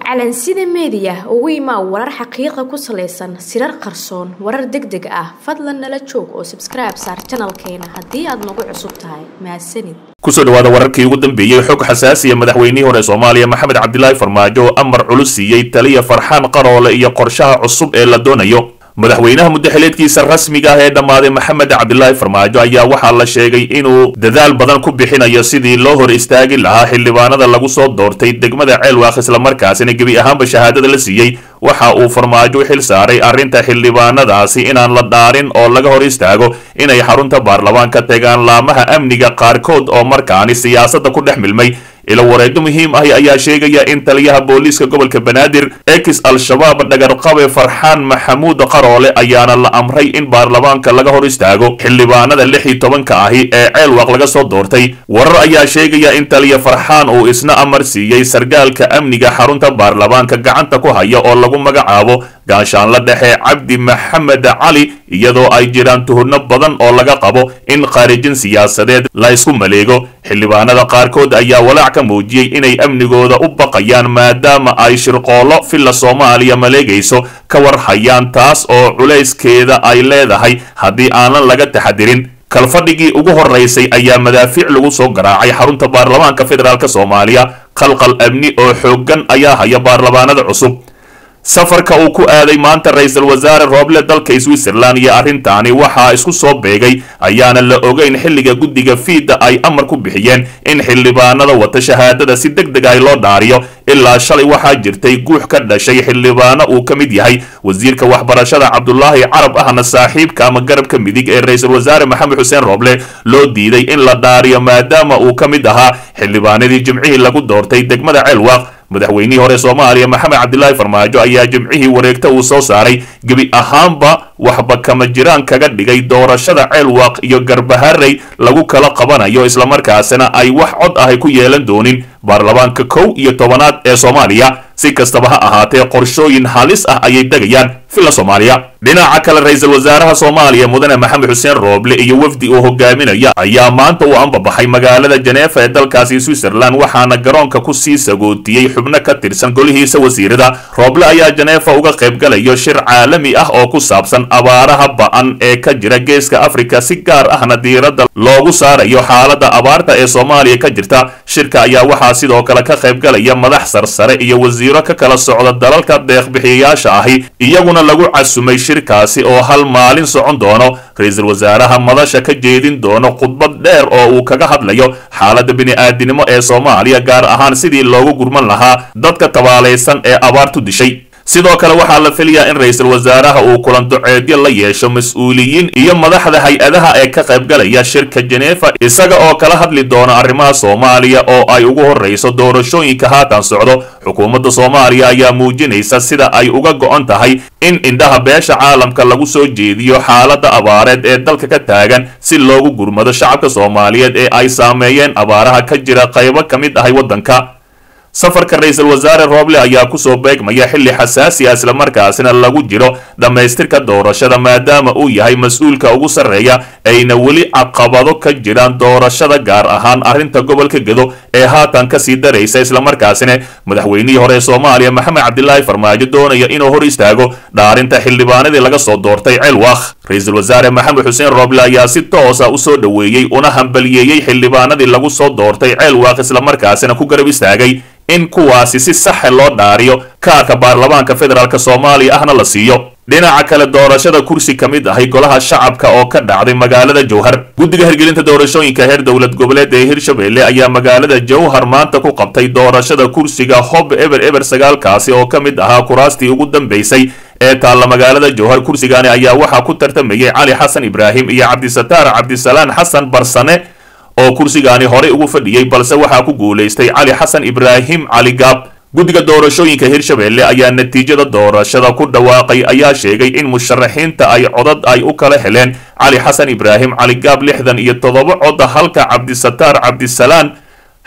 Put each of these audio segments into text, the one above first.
calansida meediya ugu imaa warar xaqiiqa ku salaysan sirar qarsoon warar deg deg ah fadlan nala joog oo sabskribe saar janalkeena haddii aad nagu cusub tahay mahadsanid kusoo dhawaada wararkii ugu dambeeyey xog xasaasiya madaxweynihii hore soomaaliya maxamed cabdilaahi farmaajo oo amar culus siiyey taliya farxaan qaroole iyo qorshaha cusub ee la doonayo madaxweynaha muddaxileedkiisa rasmiga ah ee dhammaaday maxamed cabdilaahi farmaajo ayaa waxaa la sheegay inuu dadaal badan ku bixinayo sidii loo hor istaagi lahaa xildhibaanada lagu soo doortay degmada ceelwaaq islamarkaasina gebi ahaanba shahaadada la siiyey waxa uu farmaajo xil saaray arrinta xildhibaanadaasi inaan la dhaarin oo laga hor istaago inay xarunta baarlamaanka tegaan laamaha amniga qaarkood oo markaani siyaasadda ku dhex milmay ilo wareedo muhiim ahi ayaa sheegaya in taliyaha booliiska gobolka banaadir ex al-shabaab dhagarqabe farxaan maxamuud qaroole ayaana la amray in baarlamaanka laga hor istaago xildhibaanada lix iyo tobanka ahi ee ceelwaaq laga soo doortay warar ayaa sheegaya in taliya farxaan uu isna amar siiyey sargaalka amniga xarunta baarlamaanka gacanta ku haya oo lagu magacaabo gaashaanla dhexe cabdi maxamed cali iyadoo ay jiraan tuhurno badan oo laga qabo in khaarijin siyaasadeed la isku maleego xildhibaanada qaarkood ayaa walaac ka muujiyey inay amnigooda u baqayaan maadaama ay shirqoollo filla soomaaliya maleegayso ka war hayaan taas oo culayskeeda ay leedahay haddii aanan laga taxadirin kalfadhigii ugu horeysay ayaa madaafiic lagu soo garaacay xarunta baarlamaanka federaalk soomaaliya qalqal amni oo xooggan ayaa haya baarlamaanada cusub safarka uu ku aaday maanta ra-iisul wasaare rooble dalka switzerland iyo arrintaani waxaa isku soo beegay ayaana la ogeyn xilliga guddiga fiida ay amar ku bixiyeen in xildhibaanada wata shahaadada si deg deg ah loo dhaariyo ilaa shalay waxaa jirtay guux ka dhashay xildhibaano uu ka mid yahay wasiirka waxbarashada cabdulaahi carab ahna saaxiibka ama garabka midig ee ra-iisul wasaare maxamed xuseen rooble loo diiday in la dhaariyo maadaama uu ka mid ahaa xildhibaanadii jimcihii lagu doortay degmada ceelwaaq madaxweynihii hore soomaaliya maxamed cabdilaahi farmaajo ayaa jimcihii wareegta uu soo saaray gebi ahaanba waxba kama jiraan kaga dhigay doorashada ceelwaaq iyo garbaharey lagu kala qabanayo islamarkaasina ay wax cod ahay ku yeelan doonin baarlamaanka kow iyo tobanaad ee soomaaliya si kastaba ha ahaatee qorshooyin halis ah ayay degayaan filla soomaaliya dhinaca kale ra-iisul wasaaraha soomaaliya mudane maxamed xuseen rooble iyo wafdi uu hogaaminaya ayaa maanta u ambabaxay magaalada janeefa ee dalkaasi switzerland waxaana garoonka ku sii sagootiyey xubno ka tirsan golihiisa wasiirada rooble ayaa janeefa uga qaybgalayo shir caalami ah oo ku saabsan abaaraha ba-an ee ka jira geeska afrika si gaar ahna diiradda loogu saarayo xaaladda abaarta ee soomaaliya ka jirta shirka ayaa waxaa sidoo kale ka qaybgalaya madax sarsare iyo wasiiro ka kala socda dalalka deeqbixiyayaasha ahi iyaguna lagu casumay shirkaasi oo hal maalin socon doono ra-iisul wasaaraha madasha ka jeedin doono khudbad dheer oo uu kaga hadlayo xaaladda bini-aadinimo ee soomaaliya gaar ahaan sidii loogu gurman lahaa dadka tabaalaysan ee abaartu dishay sidoo kale waxaa la filayaa in ra-iisul wasaaraha uu kulan duceedyo la yeesho mas-uuliyiin iyo madaxda hay-adaha ee ka qaybgalaya shirka jeneefa isaga oo kala hadli doona arrimaha soomaaliya oo ay ugu horreyso doorashooyinka haatan socdo xukuumadda soomaaliya ayaa muujinaysa sida ay uga go-on tahay in indhaha beesha caalamka lagu soo jeediyo xaaladda abaareed ee dalka ka taagan si loogu gurmado shacabka soomaaliyeed ee ay saameeyeen abaaraha ka jira qaybo ka mid ahay waddanka safarka ra-iisul wasaare rooble ayaa kusoo beegmaya xilli xasaasi ah islamarkaasina lagu jiro dhammaystirka doorashada maadaama uu yahay mas-uulka ugu sarreeya ayna weli caqabado ka jiraan doorashada gaar ahaan arrinta gobolka gedo ee haatan kasii daraysa islamarkaasina madaxweynihii hore ee soomaaliya maxamed cabdilaahi farmaajo doonaya inuu hor istaago dhaarinta xildhibaanadii laga soo doortay ceelwaaq ra-iisul wasaare maxamed xuseen rooble ayaa si toosa usoo dhoweeyey una hambaliyeeyey xildhibaanadii lagu soo doortay ceelwaaq islamarkaasina ku garab istaagay in kuwaasi si saxa loo dhaariyo kaarka baarlamaanka federaalk soomaaliya ahna la siiyo dhinaca kale doorashada kursi ka mid ahay golaha shacabka oo ka dhacday magaalada jowhar guddiga hirgelinta doorashooyinka heer dowlad goboleed ee hirshabelle ayaa magaalada jowhar maanta ku qabtay doorashada kursiga hob eber eber sagaalkaasi oo ka mid ahaa kuraastii ugu dambaysay ee taalla magaalada jowhar kursigaani ayaa waxaa ku tartamayay cali xasan ibraahim iyo cabdisataar cabdisalaan xasan barsane oo kursigaani horey ugu fadhiyey balse waxaa ku guulaystay cali xasan ibraahim cali gaab guddiga doorashooyinka hirshabelle ayaa natiijada doorashada ku dhawaaqay ayaa sheegay in musharaxiinta ay codad ay u kala heleen cali xasan ibraahim cali gaab lixdan iyo toddoba cod halka cabdisataar cabdisalaan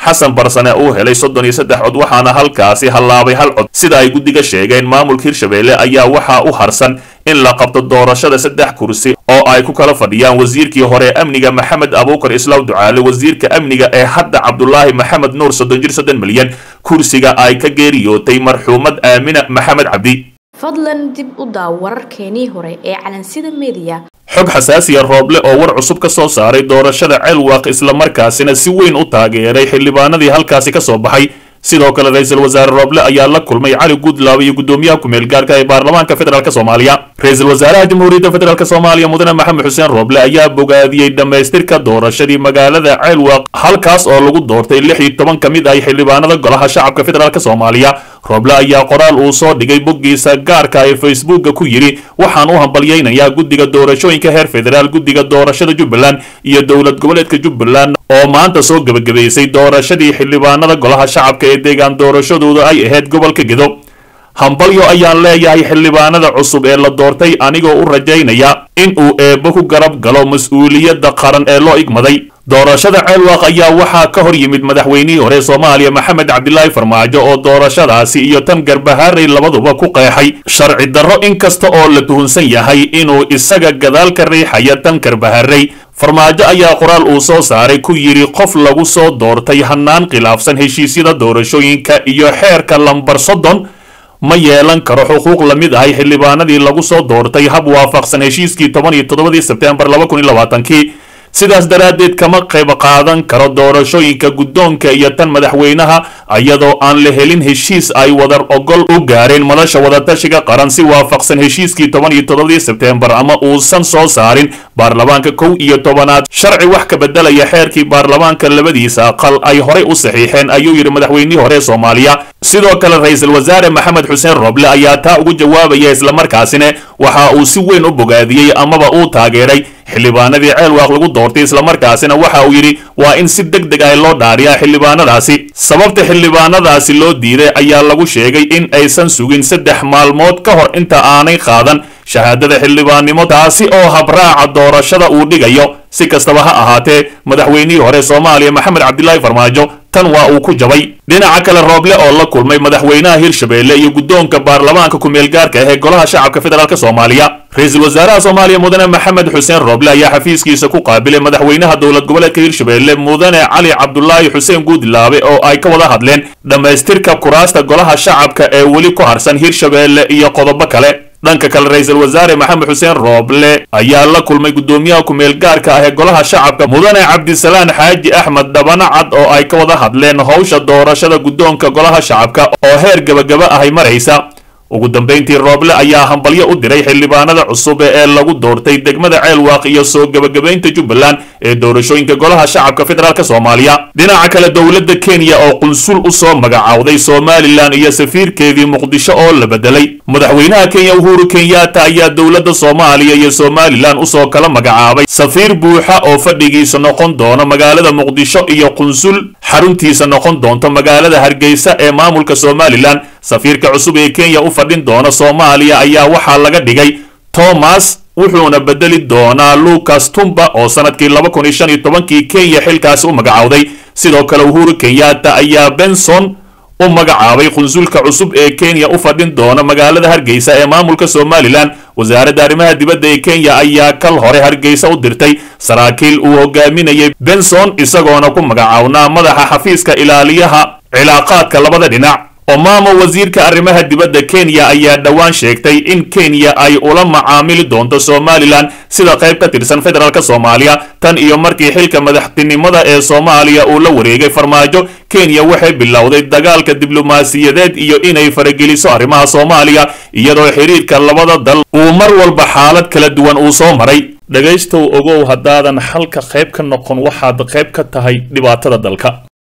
xasan barsane uu helay soddon iyo saddex cod waxaana halkaasi hallaabay hal cod sida ay guddiga sheegeen maamulka hirshabeelle ayaa waxaa u harsan in la qabto doorashada saddex kursi oo ay ku kala fadhiyaan wasiirkii hore amniga maxamed abuukar islaaw ducaale wasiirka amniga ee hadda cabdulaahi maxamed nuur soddon jir soddon milyan kursiga ay ka geeriyootay marxuumad aamina maxamed cabdi fadlan dib u daaw wararkeenii hore ee calansida mediya xog xasaasiya rooble oo war cusub ka soo saaray doorashada ceelwaaq islamarkaasina si weyn u taageeray xildhibaanadii halkaasi ka soo baxay sidoo kale ra-iisul wasaare rooble ayaa la kulmay cali guudlaabe iyo guddoomiyaha ku-meel gaarka ee baarlamaanka federaalk soomaaliya ra-iisul wasaaraha jamhuuriyadda federaalk soomaaliya mudane maxamed xuseen rooble ayaa bogaadiyey dhammaystirka doorashadii magaalada ceelwaaq halkaas oo lagu doortay lix iyo toban ka mid ah xildhibaanada golaha shacabka federaalk soomaaliya rooble ayaa qoraal uu soo dhigay boggiisa gaarka ee facebooka ku yidhi waxaan u hambalyaynayaa guddiga doorashooyinka heer federaal guddiga doorashada jubbaland iyo dowlad goboleedka jubbaland oo maanta soo gebagabaysay doorashadii xildhibaanada golaha shacabka ee deegaan doorashadooda ay ahayd gobolka gedo hambalyo ayaan leeyahay xildhibaanada cusub ee la doortay anigoo u rajaynaya in uu eebbo ku garab galo mas-uuliyadda qaran ee loo igmaday doorashada ceelwaaq ayaa waxaa ka hor yimid madaxweynihii hore soomaaliya maxamed cabdilaahi farmaajo oo doorashadaasi iyo tan garbahaarey labaduba ku qeexay sharci darro inkasta oo la tuhunsan yahay inuu isaga gadaal ka riixaya tan garbaharey farmaajo ayaa qoraal uu soo saaray ku yidhi qof lagu soo doortay hannaan khilaafsan heshiisyada doorashooyinka iyo xeerka lambar soddon ma yeelan karo xuquuq la mid ahay xildhibaanadii lagu soo doortay hab waafaqsan heshiiskii toban iyo toddobadii sebteembar laba kun iyo labaatankii sidaas daraaddeed kama qayb qaadan karo doorashooyinka guddoonka iyo tan madaxweynaha iyadoo aan la helin heshiis ay wadar ogol u gaareen madasha wadatashiga qaran si waafaqsan heshiiskii toban iyo toddobadii sebteembar ama uusan soo saarin baarlamaanka kow iyo tobanaad sharci wax ka bedelaya xeerkii baarlamaanka labadiisa aqal ay horey u saxiixeen ayuu yidhi madaxweynihii hore soomaaliya sidoo kale ra-iisul wasaare maxamed xuseen rooble ayaa taa ugu jawaabaya islamarkaasina waxa uu si weyn u bogaadiyey amaba uu taageeray xildhibaanadii ceelwaaq lagu doortay islamarkaasina waxa uu yidhi waa in si deg deg ah loo dhaariyaa xildhibaanadaasi sababta xildhibaanadaasi loo diiday ayaa lagu sheegay in aysan sugin saddex maalmood ka hor inta aanay qaadan shahaadada xildhibaannimo taasi oo habraaca doorashada uu dhigayo si kastaba ha ahaatee madaxweynihii hore soomaaliya maxamed cabdilaahi farmaajo tan waa uu ku jabay dhinaca kale rooble oo la kulmay madaxweynaha hirshabeelle iyo guddoonka baarlamaanka ku-meel gaarka ah ee golaha shacabka federaalk soomaaliya ra-iisul wasaaraha soomaaliya mudane maxamed xuseen rooble ayaa xafiiskiisa ku qaabilay madaxweynaha dowlad goboleedka hirshabeelle mudane cali cabdulaahi xuseen guudlaabe oo ay ka wada hadleen dhammaystirka kuraasta golaha shacabka ee weli ku harsan hirshabeelle iyo qodobo kale dhanka kale ra-iisul wasaare maxamed xuseen rooble ayaa la kulmay guddoomiyaha ku-meel gaarka ah ee golaha shacabka mudane cabdisalaan xaaji axmed dhabana cad oo ay ka wada hadleen howsha doorashada guddoonka golaha shacabka oo heer gebagaba ahay maraysa ugu dambayntii rooble ayaa hambalyo u diray xildhibaanada cusub ee lagu doortay degmada ceelwaaq iyo soo gebagabaynta jubbaland ee doorashooyinka golaha shacabka federaalk soomaaliya dhinaca kale dowladda kenya oo qunsul u soo magacowday somalilan iyo safiirkeedii muqdisho oo la bedelay madaxweynaha kenya uhuru kenyatta ayaa dowladda soomaaliya iyo somalilan usoo kala magacaabay safiir buuxa oo fadhigiisa noqon doona magaalada muqdisho iyo qunsul xaruntiisa noqon doonto magaalada hargeysa ee maamulka somalilan safiirka cusub ee kenya u fadhin doona soomaaliya ayaa waxaa laga dhigay thomas wuxuuna bedeli doonaa lucas tumba oo sanadkii laba kun iyo shan iyo tobankii kenya xilkaasi u magacowday sidoo kale uhuru kenyatta ayaa benson u magacaabay qunsulka cusub ee kenya u fadhin doona magaalada hargeysa ee maamulka somalilan wasaaradda arrimaha dibadda ee kenya ayaa kal hore hargeysa u dirtay saraakiil uu hogaaminayay benson isagoona ku magacawnaa madaxa xafiiska ilaaliyaha cilaaqaadka labada dhinac omamo wasiirka arrimaha dibadda kenya ayaa dhowaan sheegtay in kenya ay ula macaamili doonto somalilan sida qayb ka tirsan federaalk soomaaliya tan iyo markii xilka madaxtinimada ee soomaaliya uu la wareegay farmaajo kenya waxay bilowday dagaalka diblomaasiyadeed iyo inay farageliso arrimaha soomaaliya iyadoo xiriirka labada dal uu mar walba xaalad kala duwan uu soo maray dhegaystow ogow haddaadan xalka qayb ka noqon waxaad qayb ka tahay dhibaatada dalka